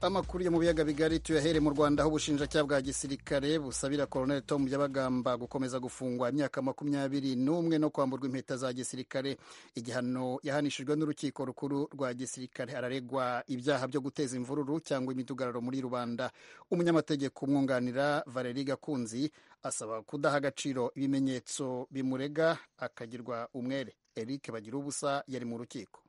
amakuru yo mu biyaga bigari tuyahere mu rwanda aho ubushinjacyaha bwa gisirikare busabira colonel tom yabagamba gukomeza gufungwa imyaka makumyabiri n'umwe no kwamburwa impeta za gisirikare igihano yahanishijwe n'urukiko rukuru rwa gisirikare araregwa ibyaha byo guteza imvururu cyangwa imidugararo muri rubanda umunyamategeko umwunganira valeri gakunzi asaba kudaha agaciro ibimenyetso bimurega akagirwa umwere eric bagira ubusa yari mu rukiko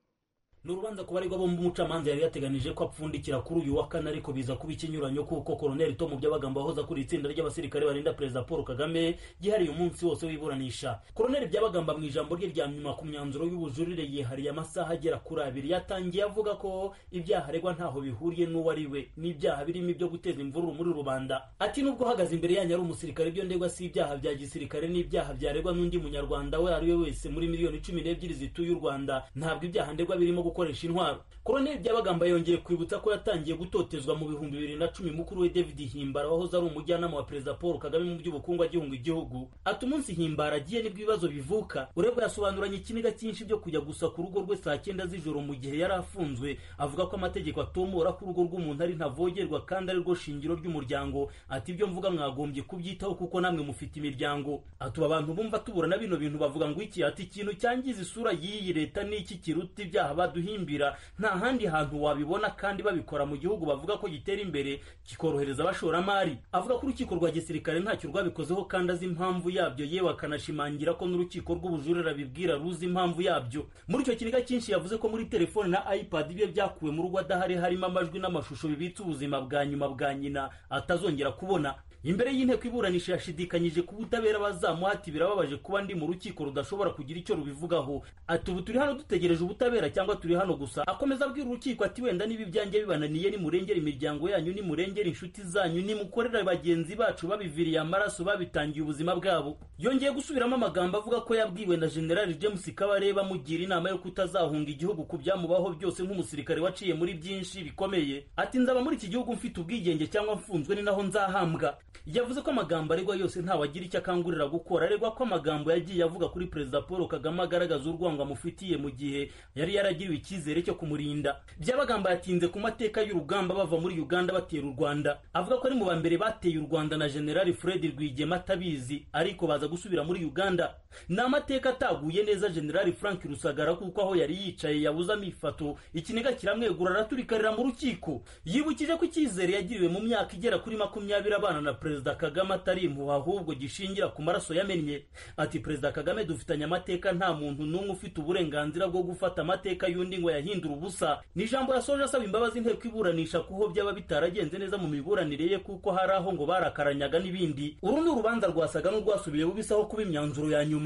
ni urubanza ku baregwa bombi umucamanza yari yateganije ko apfundikira kuri uyu wa kane ariko biza kuba ikinyuranyo kuko koroneli tom byabagamba wahoze akuriye itsinda ry'abasirikare barinda perezida paul kagame ryihariye umunsi wose w'iburanisha koroneli byabagamba mu ijambo rye rya nyuma ku myanzuro y'ubujurire yihariye amasaha agera kuri abiri yatangiye avuga ko ibyaha aregwa ntaho bihuriye n'uwo ari we n'ibyaha birimo ibyo guteza imvururu muri rubanda ati n'ubwo uhagaze imbere yanyu ari umusirikare ibyo ndegwa si ibyaha bya gisirikare n'ibyaha byaregwa n'undi munyarwanda we ari we wese muri miliyoni cumi n'ebyiri zituye u rwanda ntabwo ibyaha ndegwa birimo gukoresha intwaro koroneli byabagamba yongeye kwibutsa ko yatangiye gutotezwa mu bihumbi bibiri na cumi mukuru we david himbara wahoze ari umujyanama wa perezida paul kagame mu by'ubukungu agihunga igihugu ati umunsi himbara agiye nibwo ibibazo bivuka urebwa yasobanuranye ikiniga cyinshi byo kujya gusa ku rugo rwe saa cyenda z'ijoro mu gihe yari afunzwe avuga ko amategeko atomora ko urugo rw'umuntu ari ntavogerwa kandi ari rwo shingiro ry'umuryango ati ibyo mvuga mwagombye kubyitaho kuko namwe mufite imiryango atuba abantu bumva tuburana bino bintu bavuga ngo iki ati ikintu cyangiza isura y'iyi leta ni iki kiruta ibyaha baduhimbira nta handi hantu wabibona kandi babikora mu gihugu bavuga ko gitera imbere kikorohereza abashoramari avuga ko urukiko rwa gisirikare ntacyo rwabikozeho kandi azi impamvu yabyo yewe akanashimangira ko n'urukiko rw'ubujurira bibwira ruzi impamvu yabyo muri icyo kiniga cyinshi yavuze ko muri telefone na ipad bye byakuwe mu rugo adahari harimo amajwi n'amashusho bibitse ubuzima bwa nyuma bwa nyina atazongera kubona imbere y'inteko iburanisha yashidikanyije ku butabera bazamuha ati birababaje kuba ndi mu rukiko rudashobora kugira icyo rubivugaho ati ubu turi hano dutegereje ubutabera cyangwa turi hano gusa akomeza abwira urukiko ati wenda niba ibyanjye bibananiye nimurengera imiryango yanyu nimurengera inshuti zanyu nimukorera bagenzi bacu babiviriye amaraso babitangiye ubuzima bwabo yongeye gusubiramo amagambo avuga ko yabwiwe na generali james kabareba mugira inama yo kutazahunga igihugu ku byamubaho byose nk'umusirikare waciye muri byinshi bikomeye ati nzaba muri iki gihugu mfite ubwigenge cyangwa mfunzwe ni naho nzahambwa yavuze ko amagambo aregwa yose ntawagira icyo akangurira gukora aregwa ko amagambo yagiye avuga kuri perezida paul kagame agaragaza urwango amufitiye mu gihe yari yaragiriwe icyizere cyo kumurinda byabagamba yatinze ku mateka y'urugamba bava muri uganda batera u rwanda avuga ko ari mu ba mbere bateye u rwanda na generali fred rwigema atabizi ariko baza gusubira muri uganda ni amateka ataguye neza generali frank rusagara kuko aho yari yicaye yabuze amifato ikiniga kiramwegura araturikarira mu rukiko yibukije ko icyizere yagiriwe mu myaka igera kuri makumyabiri abana na perezida kagame atari impuha ahubwo gishingira ku maraso yamennye ati perezida kagame dufitanye amateka nta muntu n'umwe ufite uburenganzira bwo gufata amateka y'undi ngo yahindure ubusa ni ijambo yasoje asaba imbabazi inteko iburanisha ku ho byaba bitaragenze neza mu miburanire ye kuko hari aho ngo barakaranyaga n'ibindi uru ni urubanza rwasaga n'urwasubiye bubisaho kuba imyanzuro ya nyuma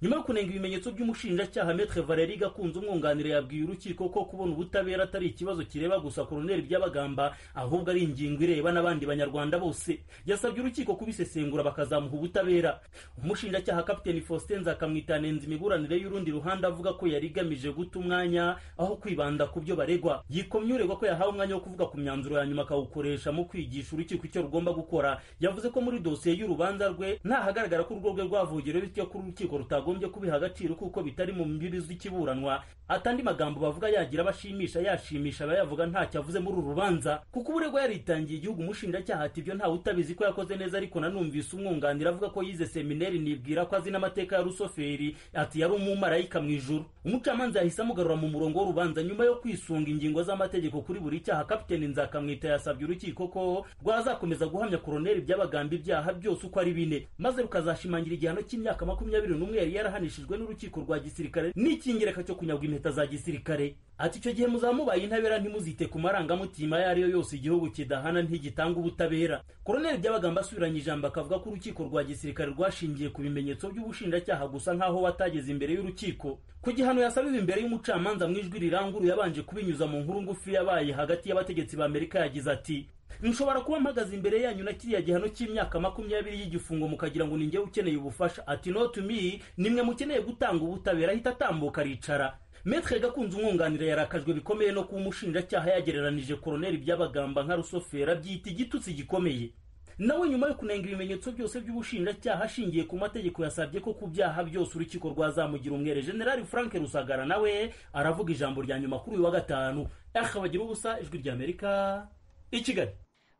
nyuma yo kunenga ibimenyetso by'umushinjacyaha metre valeri gakunze umwunganire yabwiye urukiko ko kubona ubutabera atari ikibazo kireba gusa koroneli byabagamba ahubwo ari ingingo ireba n'abandi banyarwanda bose yasabye urukiko kubisesengura bakazamuha ubutabera umushinjacyaha kapiteni faustin nzakamwitanenza imiburanire y'urundi ruhande avuga ko yari igamije guta umwanya aho kwibanda ku byo baregwa yikomye uregwa ko yahawe umwanya wo kuvuga ku myanzuro ya nyuma akawukoresha mu kwigisha urukiko icyo rugomba gukora yavuze ko muri dosiye y'urubanza rwe ntahagaragara ko urwo rwe rwavogerewe bityo ko urukiko rutagomba bagombye kubiha agaciro kuko bitari mu mbibi z'ikiburanwa atandi magambo bavuga yagira abashimisha yashimisha abayavuga ntacyo avuze muri uru rubanza kuko uburegwa yaritangiye igihugu umushinjacyaha ati ibyo ntawe utabizi ko yakoze neza ariko nanumvise umwunganira avuga ko yize seminari nibwira ko azi n'amateka ya rusoferi ati yari umumarayika mu ijuru umucamanza yahise amugarura mu murongo w'urubanza nyuma yo kwisunga ingingo z'amategeko kuri buri cyaha kapiteni nzakamwita yasabye urukiko ko rwazakomeza guhamya koroneli byabagamba ibyaha byose uko ari bine maze rukazashimangira igihano cy'imyaka makumyabiri n'umwe yari yarahanishijwe n'urukiko rwa gisirikare n'icyingereka cyo kunyagwa impeta za gisirikare ati icyo gihe muzamubaye intabera ntimuzite ku marangamutima ayo ari yo yose igihugu kidahana ntigitanga ubutabera koroneli byabagamba asubiranye ijambo akavuga ko urukiko rwa gisirikare rwashingiye ku bimenyetso by'ubushinjacyaha gusa nk'aho watageze imbere y'urukiko ku gihano yasabiwe imbere y'umucamanza mu ijwi riranguruye yabanje kubinyuza mu nkuru ngufi yabaye hagati y'abategetsi b'amerika yagize ati nshobora kuba mpagaze imbere yanyu na kiriya gihano cy'imyaka makumyabiri y'igifungo mukagira ngo ninjyewe ukeneye ubufasha ati no to me nimwe mukeneye gutanga ubutabera ahita atambuka aricara metre gakunze umwunganira yarakajwe bikomeye no kuba umushinjacyaha yagereranije koroneli by'abagamba nka rusofera byita igitutsi gikomeye nawe nyuma yo kunenga ibimenyetso byose by'ubushinjacyaha ashingiye ku mategeko yasabye ko ku byaha byose urukiko rwazamugira umwere generali frank rusagara nawe aravuga ijambo rya nyuma kuri uyu wa gatanu akabagira ubusa ijwi ry'amerika i kigali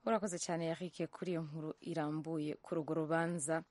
urakoze cyane yarike kuri iyo nkuru irambuye kuri urwo rubanza